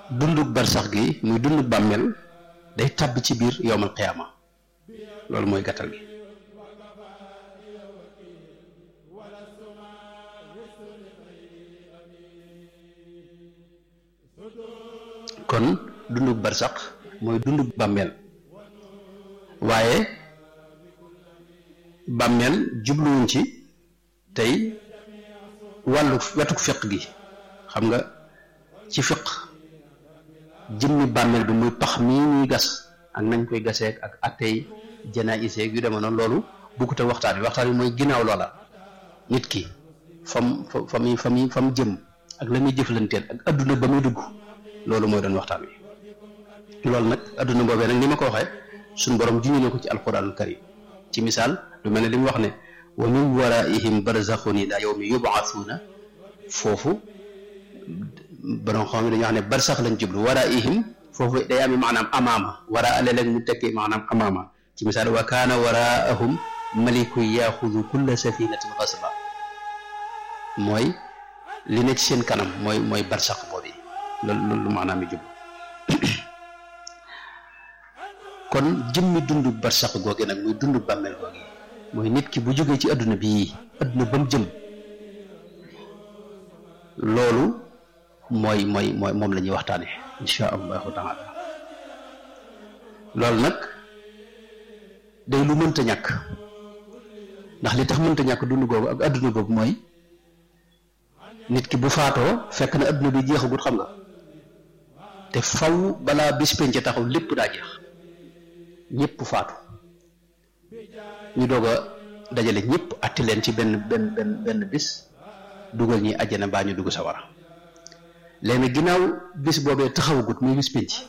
dundug barsax gi muy dundug bàmmeel day tàbb ci biir yowmal qiyaama loolu mooy gàttal gi kon dundug barsax mooy dundug bàmmeel waaye bàmmeel jubluwuñ ci tey wàllu wetuk fiq gi xam nga ci fiq jëmmi bàmmeel bi muy pax mii ñuy gas ak nañ koy gaseek ak attey janaayiseeg yu deme noonu loolu bukkut ak waxtaan wi waxtaan wi mooy ginnaaw loola nit ki fam fa muy fa muy fa mu jëm ak la muy jëflanteel ak adduna ba muy dugg loolu mooy doon waxtaan wi loolu nag adduna boobee nag ni ma ko waxee suñ borom juñu na ko ci alquranul karim ci misaal lu mel ne li mu wax ne wa min waraihim barzaxun ila yawmi yubaasuuna foofu borom xam ne dañuy wax ne barsax lañ jublu waraihim foofu day amee maanaam amaama wara léeg-léeg mu tekki maanaam amaama ci misaal wa kaana waraahum maliku yaxudu kulla safinatin xasba mooy li ne ci seen kanam mooy mooy barsax boobu loolu loolu maanaam yi jublu kon jëmmi dundu barsax googe nag muy dundu bàmmeel googe mooy nit ki bu jógee ci adduna bii adduna ba mu jëm loolu mooy mooy mooy moom la ñuy waxtaane insha allahu taala loolu nag day lu mënta ñàkk ndax li tax mënta ñàkk dund googu ak adduna googu mooy nit ki bu faatoo fekk na adduna bi jeexagut xam nga te faw balaa bis penc taxaw lépp daa jeex ñëpp faatu ñu doog a dajale ñëpp atti leen ci benn benn benn benn bis dugal ñi àjjana baa ñu dugg sawara léegi ginnaaw bis boobee taxawagut muy bis penc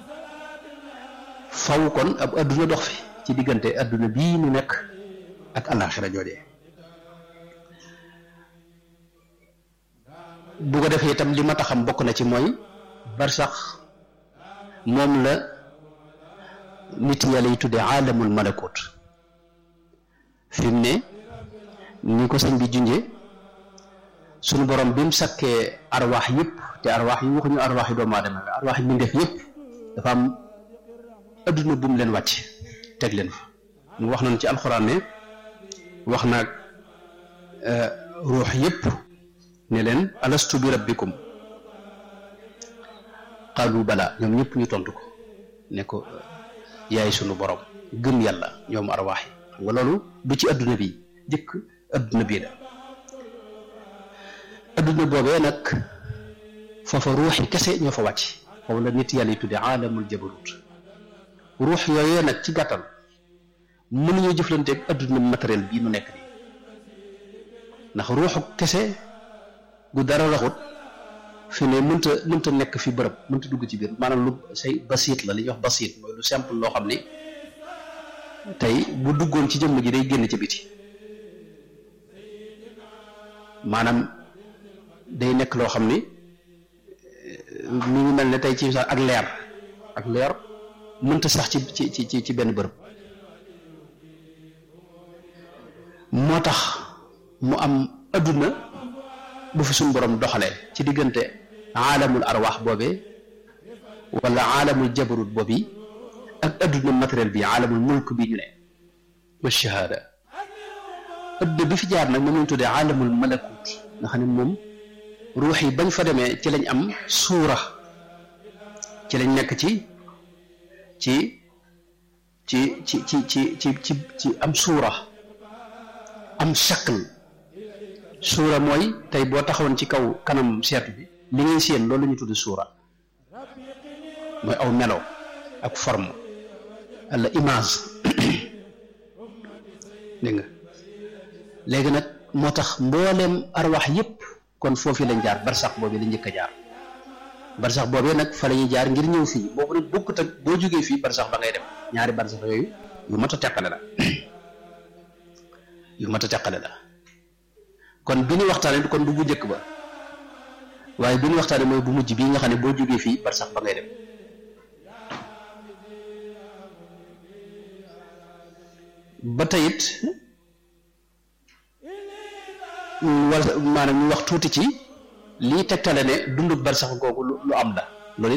faw kon ab adduna dox fi ci diggante adduna bii ñu nekk ak alaxira joojee bu ko defee itam li ma taxam bokk na ci mooy barsax moom la nit yàlla yi tuddee aalamul malakut fi mu ne ni ko sëñ bi junjee suñu borom bi mu sakkee arwaax yëpp te arwaax yi waxuñu arwaax yi doomu aadama la arwaax yi mbindeef yëpp dafa am adduna bu mu leen wàcc teg leen fa mu wax nañu ci alxuraan ne wax naag ruux yëpp ne leen alastu bi rabbikum qaalu bala ñoom ñëpp ñu tontu ko ne ko yaay sunu borom gëm yàlla ñoom arwaax yi xam nga loolu du ci adduna bi jëkk adduna bii la adduna boobee nag foofa ruux yi kese ñoo fa wàcc foofu la nit yàlla yi tudde aalamul jabarut ruux yooyee nag ci gàttal mënuñu jëflanteeg adduna matériel bii nu nekk nii ndax ruuxu kese gu dara raxut fi ne mënta mënta nekk fi bërëb mënta dugg ci biir maanaam lu say basiit la li ñuy wax basiit mooy lu simple loo xam ni tey bu duggoon ci jëmm ji day génn ci biti maanaam day nekk loo xam ni mi ngi mel ne tey ci sax ak leer ak leer mënta sax ci ci ci ci benn bërëb moo tax mu am adduna bu fi suñ borom doxalee ci diggante aalamul arwaax boobee wala aalamul jabarut boobi ak adduna matériel bi aalamul mulk bi ñu ne wa shahaada adduna bi fi jaar nag moom lañ tuddee aalamul malakut nga xam ne moom ruux yi bañ fa demee ci lañ am suura ci lañ nekk ci ci ci ci ci ci ci ci ci am suura am shakl suura mooy tey boo taxawoon ci kaw kanam seetu bi li ngay séen loolu la ñu tudd suura mooy aw melo ak forme walla image dégg nga léegi nag moo tax mbooleem arwax yépp kon foofu lañ jaar barsax boobu lañ njëkk a jaar barsax boobee nag fa la ñuy jaar ngir ñëw fii boobu nag bokkut ak boo jógee fii barsax ba ngay dem ñaari barsax yooyu yu mat a teqale la yu mat a teqale la kon bi ñu waxtaanee kon du bu njëkk ba waaye bi ñu waxtaanee mooy bu mujj bii nga xam ne boo jógee fii bar sax ba ngay dem ba teyit wala maanaam ñu wax tuuti ci lii tegtale ne dundu bar sax googu lu am la